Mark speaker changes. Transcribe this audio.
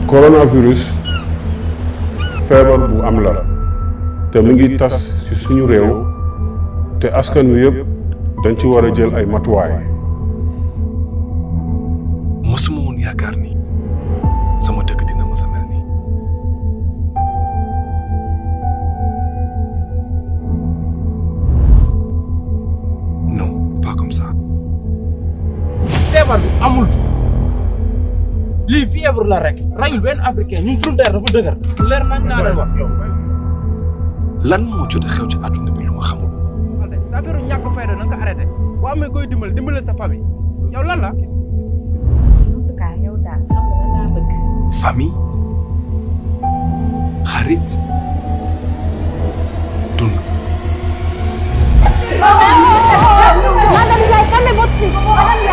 Speaker 1: coronavirus feebar bu am la te mu ngi tas ci suñu réew te askan wi yëpp dañ ci war a jël ay matuwaay.
Speaker 2: mësuma woon yaakaar ni sama dëkk dina mës a mel nii non pas comme ça
Speaker 3: feebar bi amul lii fièvre la rek rayul benn africain ñun suñu der dafa dëgër leer nañ naa leen wax
Speaker 2: lan moo jot a xew ci àdduna bi lu ma xamul
Speaker 3: sa affaire ñàkk fayda na nga ko arrêté boo amee koy dimbal dimbale sa famille yow lan la
Speaker 4: en tout cas yow daal xam nga lan laa bëgg.
Speaker 2: famille xarit dund
Speaker 5: Madame Ndiaye, calmez votre fils. Madame